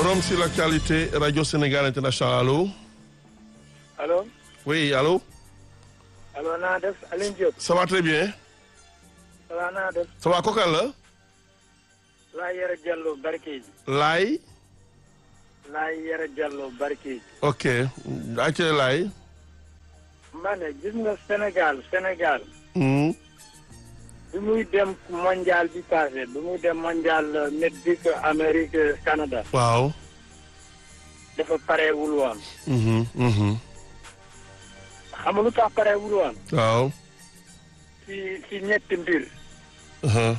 Forum sur l'actualité Radio Sénégal International allo. allo. oui allo. allo naa def Alioune Diop. ça va très bien. ça va naa def. ça va kooku la. laa yore Diallo Barkéji. Laay. laa yore Diallo Barkéji. ok ayca Laay. ma ne gis nga Sénégal Sénégal. Hmm. bi muy dem mondial bi passé bi muy dem mondial Mexique Amérique Canada. waaw. dafa pareewul woon. Mhm, mhm. xam nga lu tax pareewul woon. waaw. ci ci ñetti mbir. Uh-huh.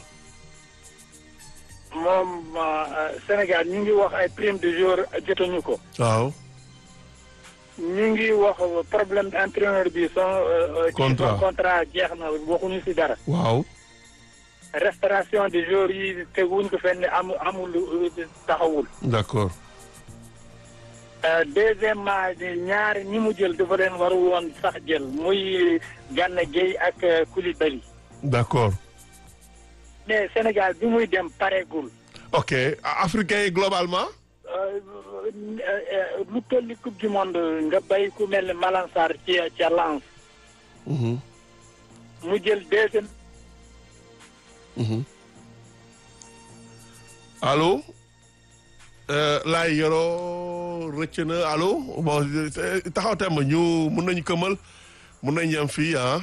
moom euh, Sénégal ñu ngi wax ay prime de jour jotuñu ko. waaw. ñu ngi wax problème entraîneur bi son. euh, Contrat. son contrat jeex na waxuñu si dara. waaw. restauration des jours yi teguwuñ ko fenn amu amul taxawul. d'accord. Euh, deuxièmement ñaari ñi mu jël dafa leen waru woon sax jël muy Gana Gueye ak euh, Koulibaly. d'accord. mais Sénégal bi muy dem pareegul. ok africain yi globalement. Euh, euh, lu toll ni coupe du monde nga bay ku mel ne Malang Sarr ci ca Lens Mhm, mu jël deuxième mhm. allo. Euh, Laay yoroo rëcc na allo bon euh, taxaw temb ñu mun nañu këmal mun nañu yem fii ah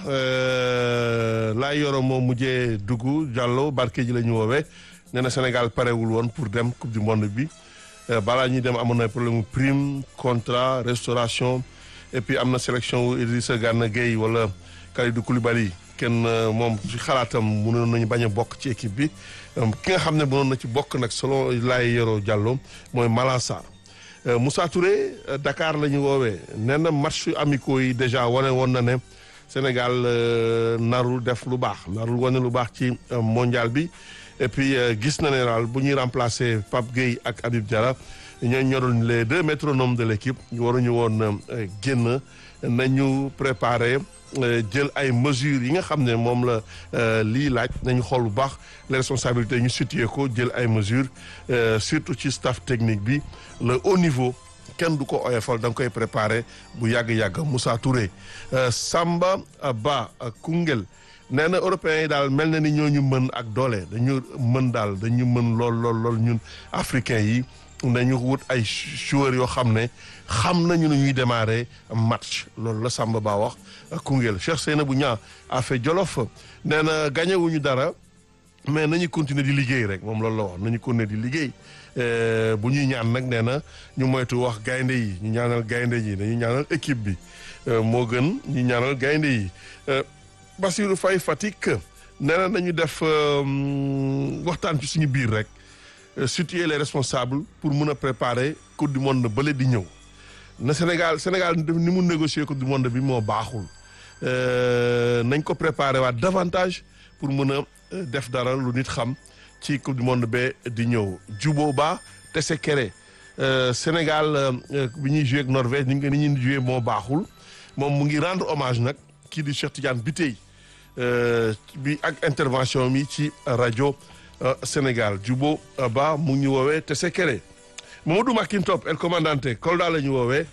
euh, Laay yoroo moom mujjee dugg Diallo barke ji la ñu woowee nee na Sénégal parewul woon pour dem coupe du monde bi Euh, balaa ñuy dem amoon na problème mu prime contrat restauration et puis am na sélection wu Idrissa Gana Gueye wala Kalidou Koulibaly kenn euh, moom ci xalaatam mënoon nañu bañ a bokk ci équipe bi Euh, ki nga xam ne mënoon na ci bokk nag selon Laye Yoro Diallo mooy Malang Sarr Euh, Moussa Touré euh, Dakar la ñu woowee nee na match amicaux yi déjà wane woon na ne Sénégal euh, narul def lu baax narul wane lu baax ci euh, mondial bi et puis euh, gis na ne daal bu ñuy remplacer Pape Gueye ak Habib Diarra ñoo ñoroon les deux métronomes de l'équipe ñu waruñu woon euh, génn nañu préparer euh, jël ay mesures yi nga xam ne moom la euh, lii laaj nañu xool bu baax les responsabilités ñu situé ko jël ay mesures euh, surtout ci staff technique bi le haut niveau kenn du ko oyofal da nga koy préparer bu yàgg-yàgg Moussa Touré euh, Samba Ba euh, Koungheul nee na européens yi daal mel na ni ñooñu mën ak doole dañu mën daal dañu mën lool lool lool ñun africains yi nañu wut ay joueurs yoo xam ne xam nañu nu ñuy démarrer match loolu la Samba Ba wax Koungheul Cheikh Seynabou Niang a fait Jolof nee na gagné wuñu dara mais nañu continuer di liggéey rek moom loolu la wax nañu continuer di liggéey Euh, bu ñuy ñaan nag nee na ñu moytu wax gaynde yi ñu ñaanal gaynde yi dañu ñaanal équipe bi Euh, moo gën ñu ñaanal gaynde yi Euh, Bassirou Faye Fatick nee na nañu def euh, waxtaan ci suñu biir rek euh, situer les responsables pour mun a préparer coupe du monde bële di ñëw na Sénégal Sénégal ni mu négocier coupe du monde bi moo baaxul Euh, nañ ko préparer waat davantage pour mun a euh, def dara lu nit xam ci coupe du monde ba di ñëw Djubo Ba Tessékéré euh, Sénégal euh, bi ñuy joué ak Norvège ni nga ni ñuy joué moo baaxul moom mu ngi rendre hommage nag kii di Cheikh Tidiane Bitèye euh, bi ak intervention mi ci rajo euh, Sénégal Djubo Ba mu ngi ñu woowee Tessékéré Mamadou Makintop el commandante Kolda la ñu woowee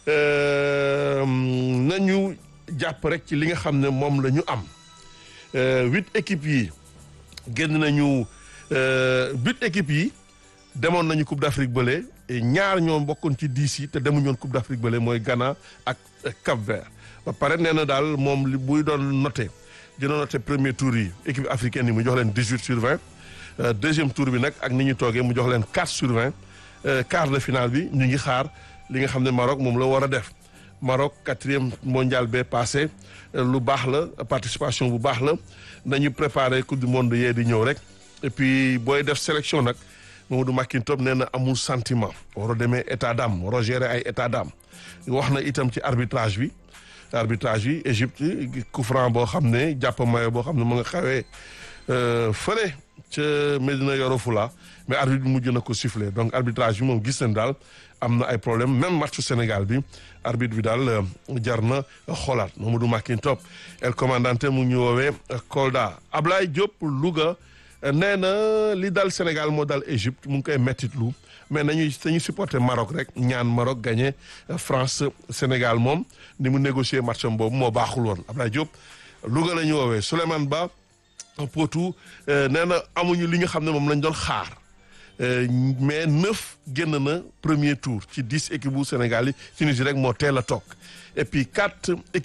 euh, nañu jàpp rek ci li nga xam ne moom la ñu am Euh, huit équipes yi génn nañu euh, huit équipes yi demoon nañu Coupe d'Afrique bële et ñaar ñoo bokkoon ci dix yi te demuñu woon Coupe d'Afrique bële mooy Ghana ak euh, Cap-Vert ba pare nee na daal moom li buy doon noté dina noté premier tour yi équipe africaine yi mu jox leen dix huit sur vingt Euh, deuxième tour bi nag ak ni ñu toogee mu jox leen quatre sur vingt Euh, quart de finale bi ñu ngi xaar li nga xam ne Maroc moom la war a def Maroc quatrième mondial bee passé euh, lu baax la participation bu baax la nañu préparer coupe du monde yee di ñëw rek et puis booy def sélection nag Mamadou Makintob nee na amul sentiment war a demee état d'âme war a gérer ay état d'âme wax na itam ci arbitrage bi arbitrage bi Égypte coup franc boo xam ne jàpp mayo boo xam ne mu nga xawee euh, fële ca Medina Yoro Fula mais arbitre bi mujj na ko siffler donc arbitrage bi moom gis nañ daal am na ay problème même matchu Sénégal bi arbitre bi daal euh, jar na xoolaat Mamadou Makin Top el commandante mu ngi ñu woowee euh, Kolda Ablaye Diop Louga nee na li dal Sénégal moo dal Égypte mu ngi koy mettitlu mais nañuy dañuy supporter Maroc rek ñaan Maroc gagné France Sénégal moom ni mu négocier match am boobu moo baaxul woon Abdoulaye Diop Louga la ñu woowee Souleymane Ba Potou nee na amuñu li nga xam ne moom lañ doon xaar mais neuf génn na premier tour ci dix équipes bu Sénégal yi Tunisie rek moo teel a toog et puis quatre